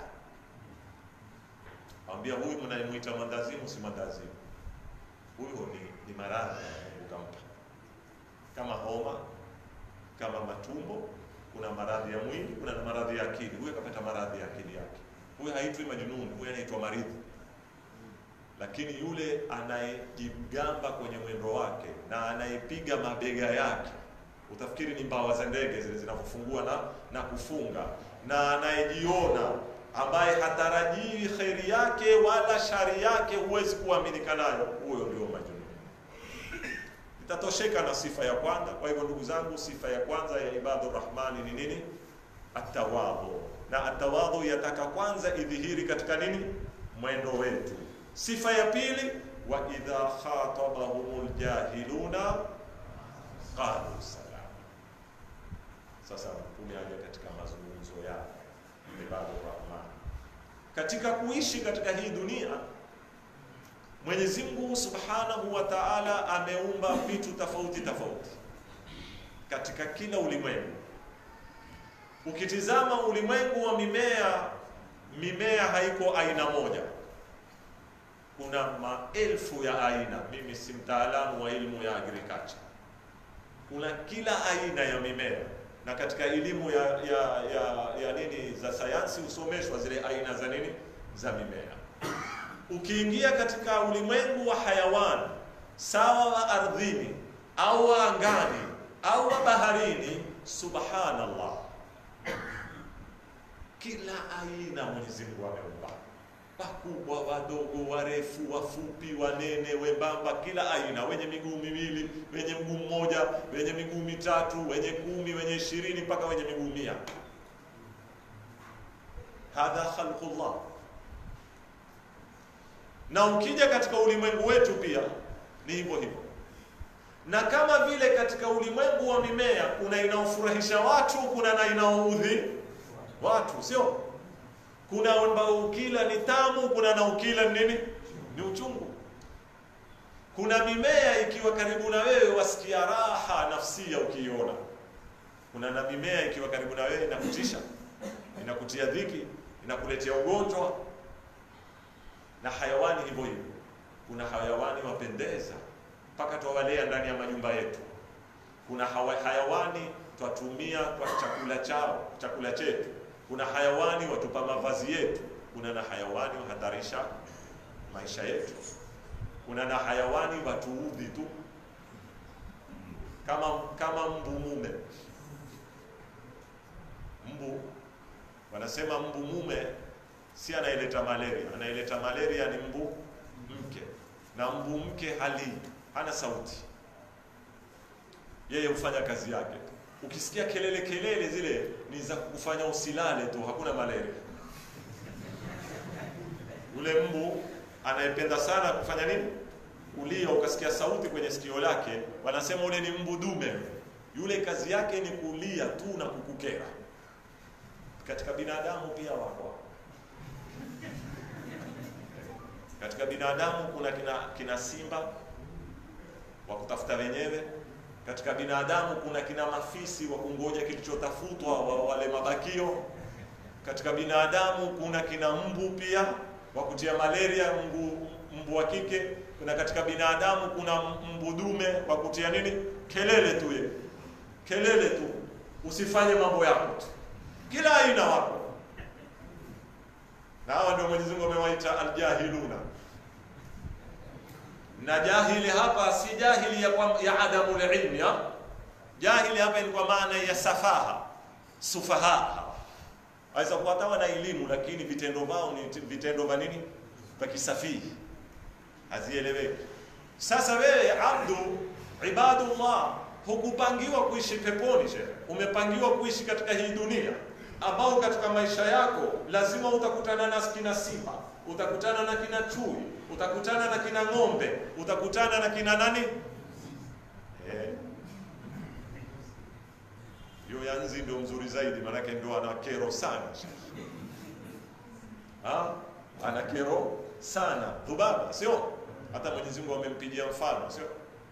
Ambia huyu mnayemwita mandazimu si mandazimu, huyu ni, ni maradhi Mungu kampa, kama homa, kama matumbo kuna maradhi ya mwili, kuna na maradhi ya akili. Huyu akapata maradhi ya akili yake, huyu haitwi majnun, huyu anaitwa maridhi. Lakini yule anayejigamba kwenye mwendo wake na anayepiga mabega yake, utafikiri ni mbawa za ndege zile zinavyofungua na, na kufunga, na anayejiona ambaye hatarajii kheri yake wala shari yake, huwezi kuaminika nayo, huyo ndio majnun. Nitatosheka na sifa ya kwanza. Kwa hivyo ndugu zangu, sifa ya kwanza ya ibadu rahmani ni nini? Atawadhu. Na atawadhu yataka kwanza idhihiri katika nini? Mwendo wetu. Sifa ya pili, wa idha khatabahumul jahiluna qalu salama. Sasa mtume aje katika mazungumzo yake ibadu rahmani, katika kuishi katika hii dunia Mwenyezi Mungu Subhanahu wa Ta'ala ameumba vitu tofauti tofauti katika kila ulimwengu. Ukitizama ulimwengu wa mimea, mimea haiko aina moja, kuna maelfu ya aina. Mimi si mtaalamu wa elimu ya agriculture. Kuna kila aina ya mimea, na katika elimu ya, ya, ya, ya nini za sayansi husomeshwa zile aina za nini za mimea ukiingia katika ulimwengu wa hayawani sawa wa ardhini au wa angani au wa baharini, subhanallah, kila aina Mwenyezi Mungu ameumba, wakubwa, wadogo, warefu, wafupi, wanene, wembamba, kila aina, wenye miguu miwili, wenye mguu mmoja, wenye miguu mitatu, wenye kumi, wenye ishirini, mpaka wenye miguu mia. Hadha khalqullah na ukija katika ulimwengu wetu pia ni hivyo hivyo, na kama vile katika ulimwengu wa mimea kuna inaofurahisha watu, kuna na inaoudhi watu, sio? Kuna ambao ukila ni tamu, kuna na ukila ni nini, ni uchungu. Kuna mimea ikiwa karibu na wewe wasikia raha nafsia ukiiona, kuna na mimea ikiwa karibu na wewe inakutisha, inakutia dhiki, inakuletea ugonjwa na hayawani hivyo hivyo. Kuna hayawani wapendeza mpaka twawalea ndani ya majumba yetu. Kuna hawa, hayawani twatumia kwa chakula chao, chakula chetu. Kuna hayawani watupa mavazi yetu. Kuna na hayawani wahatarisha maisha yetu. Kuna na hayawani watuudhi tu, kama kama mbu mume. Mbu wanasema mbu mume si anayeleta malaria, anayeleta malaria ni mbu mke, na mbu mke hali hana sauti, yeye hufanya kazi yake. Ukisikia kelele kelele zile ni za kufanya usilale tu, hakuna malaria. Ule mbu anayependa sana kufanya nini? Kulia, ukasikia sauti kwenye sikio lake, wanasema ule ni mbu dume. Yule kazi yake ni kulia tu na kukukera. Katika binadamu pia wako katika binadamu kuna kina, kina simba wa kutafuta wenyewe. Katika binadamu kuna kina mafisi wa kungoja kilichotafutwa wa wale mabakio. Katika binadamu kuna kina mbu pia wa kutia malaria, mbu, mbu wa kike. Kuna katika binadamu kuna mbu dume wa kutia nini, kelele tu, ye kelele tu, usifanye mambo yako tu, kila aina wako na hawa ndio Mwenyezi Mungu amewaita aljahiluna. Na jahili hapa si jahili ya, kwa, ya adamu ilmi ya jahili hapa ni kwa maana ya safaha, sufaha. Aweza kuwa hata wana elimu lakini vitendo vao ni vitendo vya nini, vya kisafihi, hazieleweki. Sasa wewe abdu ibadullah, hukupangiwa kuishi peponi, shehe, umepangiwa kuishi katika hii dunia ambao katika maisha yako lazima utakutana na kina simba, utakutana na kina chui, utakutana na kina ng'ombe, utakutana na kina nani eh. Hiyo ya nzi ndio mzuri zaidi, maanake ndio ana kero sana ha? ana kero sana dhubaba, sio? Hata Mwenyezi Mungu amempigia mfano, sio?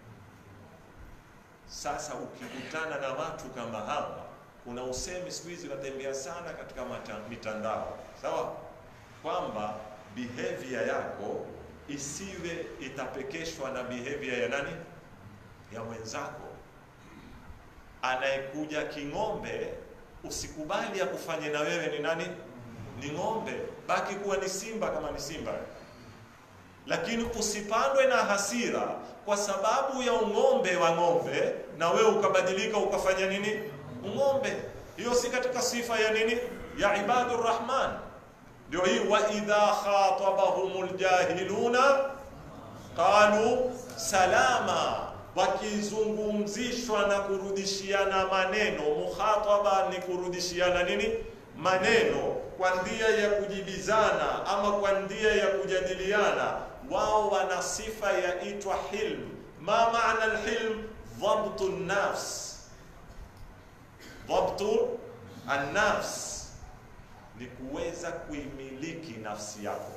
Sasa ukikutana na watu kama hawa kuna usemi siku hizi unatembea sana katika mitandao, sawa, kwamba behavior yako isiwe itapekeshwa na behavior ya nani, ya mwenzako. Anayekuja king'ombe, usikubali akufanye na wewe ni nani, ni ng'ombe, baki kuwa ni simba kama ni simba, lakini usipandwe na hasira kwa sababu ya ung'ombe wa ng'ombe, na wewe ukabadilika ukafanya nini ng'ombe. Hiyo si katika sifa ya nini ya ibadur rahman. Ndio hii wa idha khatabahumul jahiluna qalu salama, wakizungumzishwa na kurudishiana maneno. Mukhataba ni kurudishiana nini maneno kwa njia ya kujibizana ama kwa njia ya kujadiliana. Wao wana sifa yaitwa hilm. Ma maana alhilm? Dhabtu nafs dhabtu annafs ni kuweza kuimiliki nafsi yako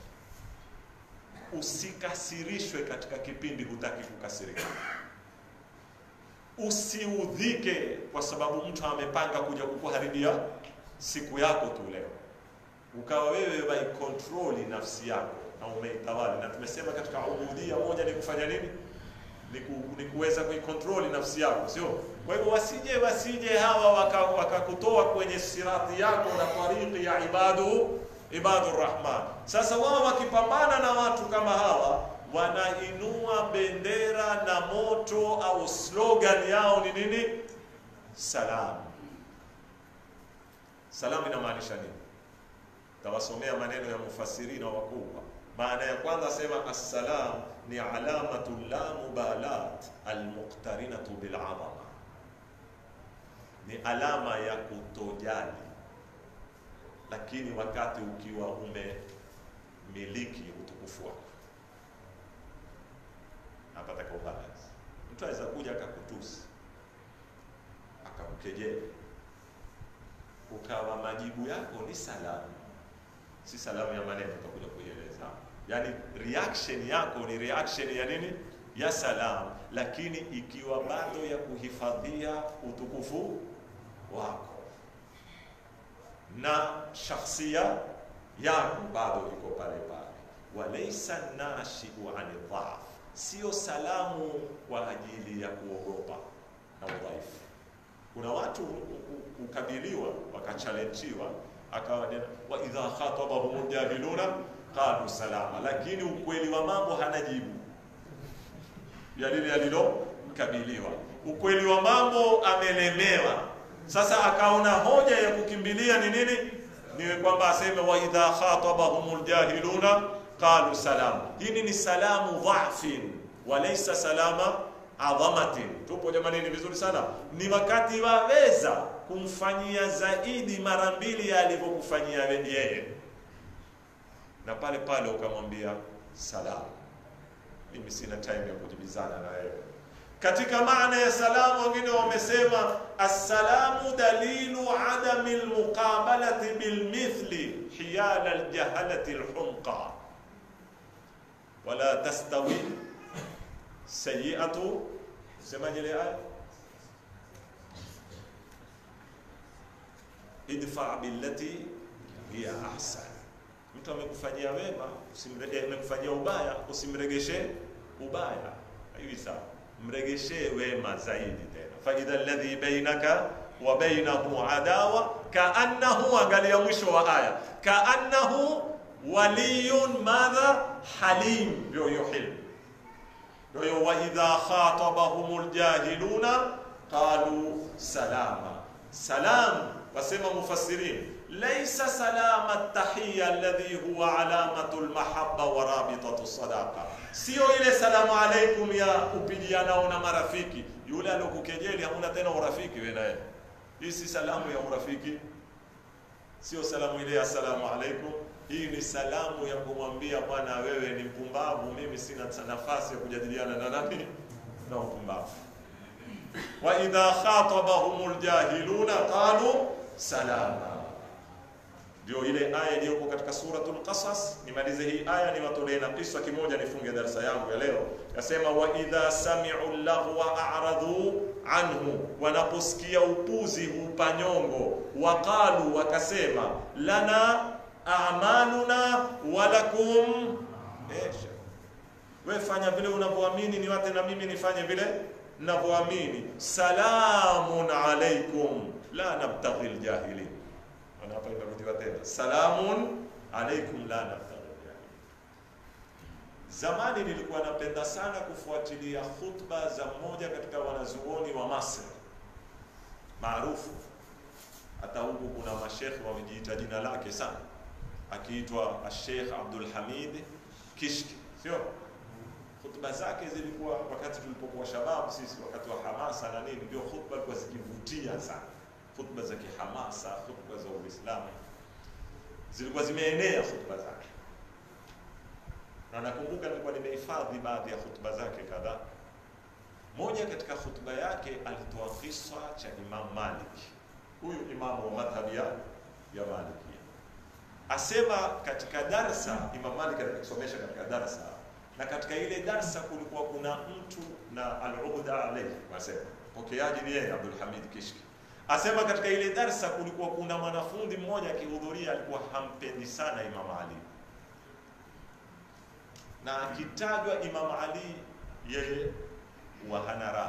usikasirishwe katika kipindi hutaki kukasirika usiudhike kwa sababu mtu amepanga kuja kukuharibia siku yako tu leo ukawa wewe waikontroli nafsi yako na umeitawali na tumesema katika ubudia moja ni kufanya nini ni, ku, ni kuweza kuikontroli nafsi yako sio kwa hivyo wasije wasije hawa wakakutoa waka kwenye sirati yako na tariki ya ibadu ibadu rahman sasa wao wakipambana na watu kama hawa wanainua bendera na moto au slogan yao ni nini salam salam inamaanisha nini tawasomea maneno ya mufasirina wakubwa maana ya kwanza sema assalam ni alamatu la mubalat almuqtarinatu bil'azama ni alama ya kutojali lakini wakati ukiwa umemiliki utukufu wako hapa taka ubalance mtu aweza kuja akakutusi akamkejeli ukawa majibu yako ni salamu si salamu ya maneno utakuja kuieleza yaani reaction yako ni reaction ya nini ya salam lakini ikiwa bado ya kuhifadhia utukufu wako na shakhsia yako bado iko pale pale walaysa nashiu ani dhaf sio salamu kwa ajili ya kuogopa na udhaifu kuna watu ukabiliwa wakachalenjiwa akawa wa idha khatabahum jahiluna qalu salama, lakini ukweli wa mambo hana jibu ya lile alilokabiliwa. Ukweli wa mambo amelemewa. Sasa akaona hoja ya kukimbilia ni nini? Ni kwamba aseme wa idha khatabahum jahiluna qalu salama. Hili ni salamu dhafin walaysa salama adhamatin. Tupo jamani, ni vizuri sana. Ni wakati waweza kumfanyia zaidi mara mbili ya alivyokufanyia yeye, na pale pale ukamwambia salamu, mimi sina time ya kujibizana na wewe. Katika maana ya salamu, wengine wamesema assalamu dalilu adami almuqabalati bilmithli hiyala aljahalati alhumqa wala tastawi sayiatu semaje ile aya idfa billati hiya ahsan mtu amekufanyia wema usimrege amekufanyia ubaya usimregeshe ubaya hivi sawa mregeshee wema zaidi tena fa idha alladhi bainaka wa bainahu adawa kaannahu angalia mwisho wa aya kaannahu waliyun madha halim ndio hiyo hilm ndio hiyo wa idha khatabahumul jahiluna qalu salama salam wasema mufassirin laysa salama tahiya alladhi huwa alamatu almahabba wa rabitatu sadaqa sio ile salamu alaikum ya upigianao na marafiki yule alokukejeli hamuna tena urafiki wewe naye hii si salamu ya urafiki sio salamu ile assalamu alaikum hii ni salamu ya kumwambia bwana wewe ni mpumbavu mimi sina nafasi ya kujadiliana na nani na upumbavu wa idha khatabahum aljahiluna qalu salama ndio ile aya iliyoko katika suratul qasas nimalize hii aya niwatolee na kisa kimoja nifunge darasa yangu ya leo yasema wa idha sami'u lahwa a'radu anhu wanaposikia upuzi hupanyongo waqalu wakasema lana a'maluna walakum esha wewe fanya vile unavyoamini ni wate na mimi nifanye vile ninavyoamini salamun alaikum la nabtaghi aljahilin ana hapa imerudiwa tena salamun alaikum la nabtaghi aljahilin zamani nilikuwa napenda sana kufuatilia khutba za mmoja katika wanazuoni wa Masri maarufu hata huku kuna mashekhe wamejiita jina lake sana akiitwa Sheikh Abdul Hamid Kishki sio khutba zake zilikuwa wakati tulipokuwa shababu sisi wakati wa hamasa na nini ndio khutba zilikuwa zikivutia sana khutba za kihamasa khutba za Uislamu zilikuwa zimeenea khutba zake na nakumbuka nilikuwa nimehifadhi baadhi ya khutba zake kadhaa moja katika khutba yake alitoa kisa cha Imam Malik huyu imamu wa madhhabi ya ya Malikia asema katika darsa Imam Malik alikisomesha katika darsa na katika ile darsa kulikuwa kuna mtu na al-uqda alayhi wasema pokeaji ni yeye Abdul Hamid Kishki asema katika ile darsa kulikuwa kuna mwanafunzi mmoja akihudhuria alikuwa hampendi sana Imam Ali na akitajwa Imam Ali yeye wa hana raha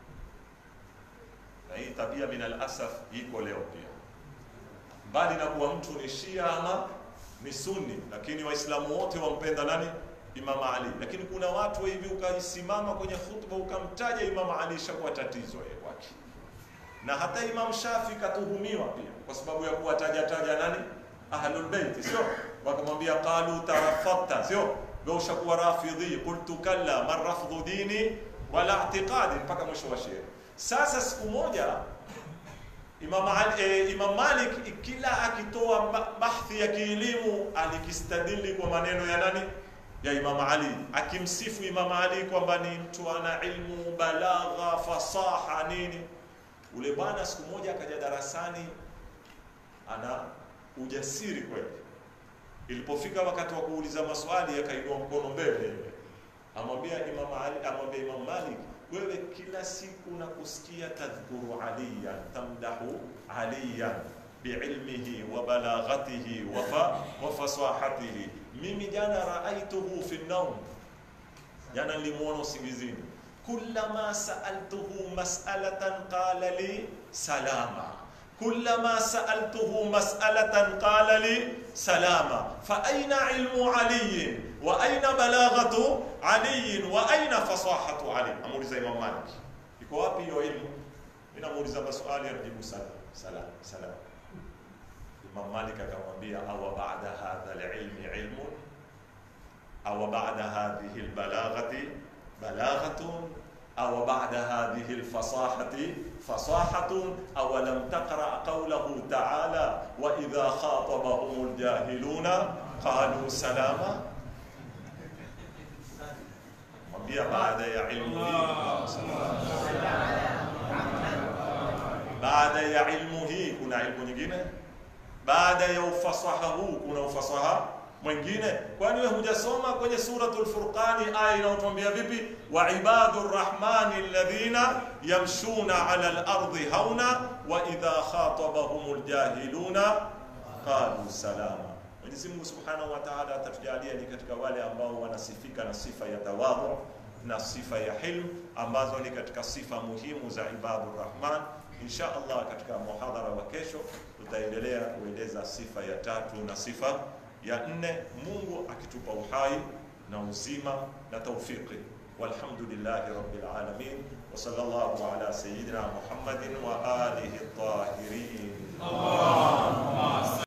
na hii tabia min alasaf iko leo pia mbali na kuwa mtu ni Shia ama ni Sunni, lakini Waislamu wote wampenda nani? Imam Ali. Lakini kuna watu hivi ukaisimama kwenye khutba ukamtaja Imam Ali, ishakuwa tatizo yeye kwake. Na hata Imam Shafi katuhumiwa pia kwa sababu ya kuwataja taja nani? Ahlul Bait, sio? Wakamwambia qalu tarafatta, sio? Wewe ushakuwa rafidhi, qultu kalla man rafdhu dini wala i'tiqadi, mpaka mwisho wa shairi. Sasa siku moja Imam, Ali, eh, Imam Malik kila akitoa ba- bahthi ya kielimu alikistadili kwa maneno ya nani? Ya Imam Ali, akimsifu Imam Ali kwamba ni mtu ana ilmu, balagha, fasaha nini. Ule bwana siku moja akaja darasani ana ujasiri kweli. Ilipofika wakati wa kuuliza maswali akainua mkono mbele, amwambia Imam Ali, amwambia Imam Malik, wewe kila siku nakusikia tadhkuru aliyan tamdahu aliyan biilmihi wa balaghatihi wa fa wa fasahatihi. Mimi jana raaituhu fi naum, jana nilimuona usingizini. Kullama saaltuhu mas'alatan qala li salama كلما سألته مسألة قال لي سلاما فأين علم علي وأين بلاغة علي وأين فصاحة علي أموليزا إمام مالك iko wapi hiyo ilmu mi namuuliza maswali anajibu salam salam salam imam malik akamwambia awa bada hadha lilmi ilmun awa bada hadhihi lbalaghati balaghatun أو بعد هذه الفصاحة فصاحة أو لم تقرأ قوله تعالى وإذا خاطبهم الجاهلون قالوا سلاما mwambia baada ya ilmu hii baada ya ilmu hii kuna ilmu nyingine baada ya ufasaha huu kuna ufasaha mwingine kwani wewe hujasoma kwenye suratul furqani aya inayotuambia vipi wa ibadur rahmani alladhina yamshuna ala al-ardi hauna wa idha khatabahumul jahiluna qalu salama Mwenyezi Mungu Subhanahu wa Ta'ala atatujalia ni katika wale ambao wanasifika na sifa ya tawadhu na sifa ya hilm ambazo ni katika sifa muhimu za ibadur rahman insha Allah katika muhadhara wa kesho tutaendelea kueleza sifa ya tatu na sifa ya nne Mungu akitupa uhai na uzima na taufiki walhamdulillahi rabbil alamin wa sallallahu ala sayyidina Muhammadin wa alihi at-tahirin